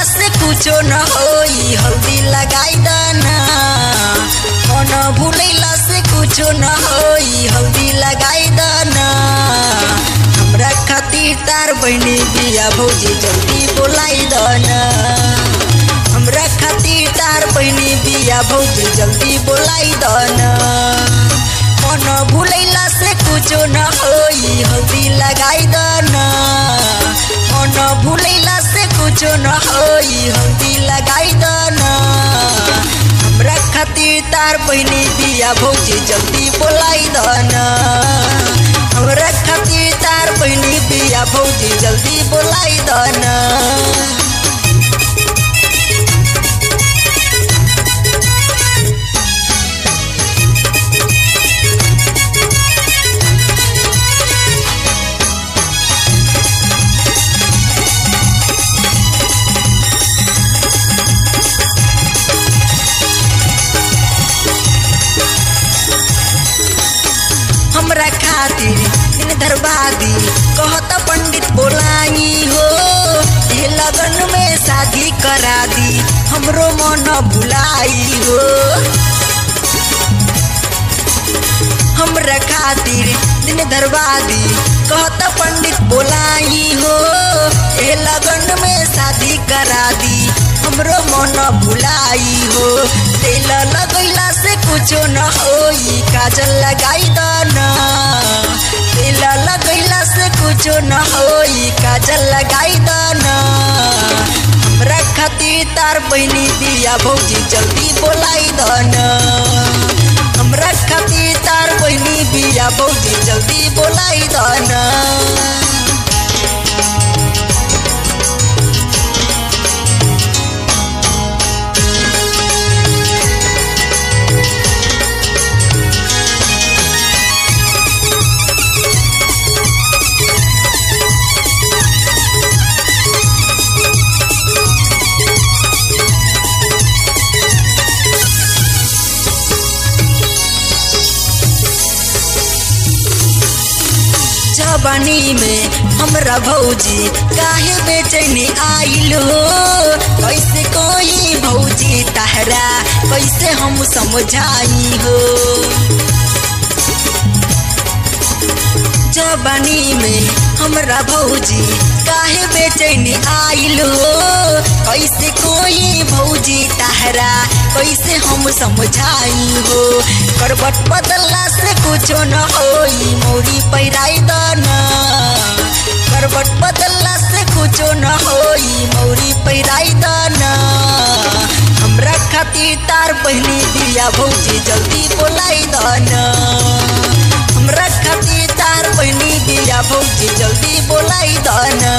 से कुछो न होई हल्दी लगाई दाना मन भूलैला से कुछो न होई हल्दी लगाई दाना हमरा खातिर तार बहनी बिया भौजी जल्दी बोलाई दाना हमरा खातिर तार बहनी बिया भौजी जल्दी बोलाई दाना मन भूलैला से कुछो न होई हल्दी लगाई दाना मन भूलैला से कुछो न होई हल्दी लगाई दाना हमरा खातिर तार बहनी बिया भौजी जल्दी बोलाई दाना हमरा खातिर तार बहनी बिया भौजी जल्दी बोलाई दाना हमरा खातिर दिन दरबादी कहत पंडित बोलाई हो ये लगन में शादी करा दी हमरो मन भुलाई हो हमरा खातिर दिन दरबादी कहत पंडित बोलाई हो ये लगन में शादी करा दी हमरो मन भुलाई हो तेल लगैला से कुछो न होई काजल लगाई दाना तेल लगैला से कुछो न होई काजल लगाई दाना हमरा खातिर तार बहनी बिया भौजी जल्दी बोलाई दाना हमरा खातिर तार बहनी बिया भौजी जल्दी बोलाई दाना जवानी में हमरा भौजी काहे बेचैनी आइल हो कैसे कोई भौजी तहरा कैसे हम समझाई हो जवानी में हमरा भौजी काहे बेचैनी आइल हो कैसे कोई भौजी तहरा कैसे हम समझाई हो करबट बदलला से कुछो न होई मौरी पैराई दाना करबट बदलला से कुछो न होई मौरी पैराई दाना हमरा खातिर तार बहनी बिया भौजी जल्दी बोलाई दाना हमरा खातिर तार बहनी बिया भौजी जल्दी बोलाई दाना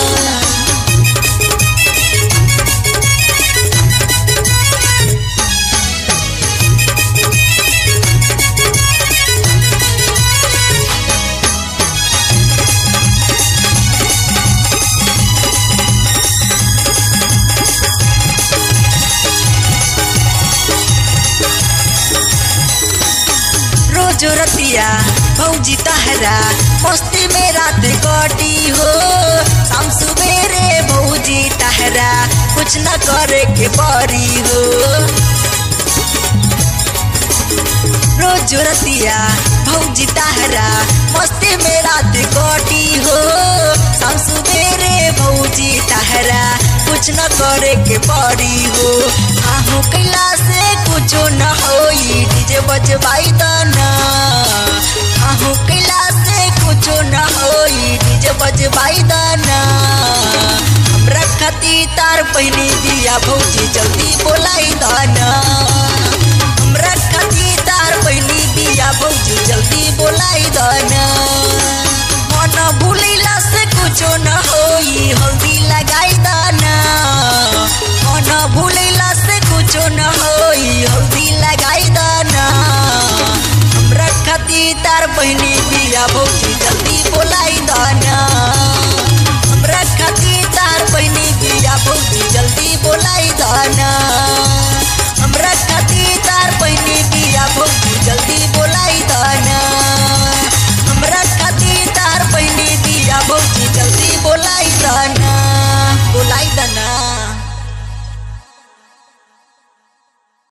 रोज रतिया भौजी तहरा मस्ती में रात कटी हो शाम सुबेरे भौजी तहरा कुछ न करे के परी हो रोज रतिया भौजी तहरा मस्ती में रात कटी हो शाम सुबेरे भौजी तहरा कुछ न करे के परी हो आहू कैला से कुछो न होई डीजे बजवाई दाना आहू कैला से कुछो न होई डीजे बजवाई दाना हमरा खातिर तार बहनी बिया भौजी जल्दी बोलाई दाना हमरा खातिर तार बहनी बिया भौजी जल्दी बोलाई दाना मन भूलैला से कुछो न होई हल्दी लगाई दाना मन भूलैला से कुछो न होई हल्दी लगाई दाना हमरा खातिर तार बहनी बिया भौजी जल्दी बोलाई दाना हमरा खातिर तार बहनी बिया भौजी जल्दी बोलाई दाना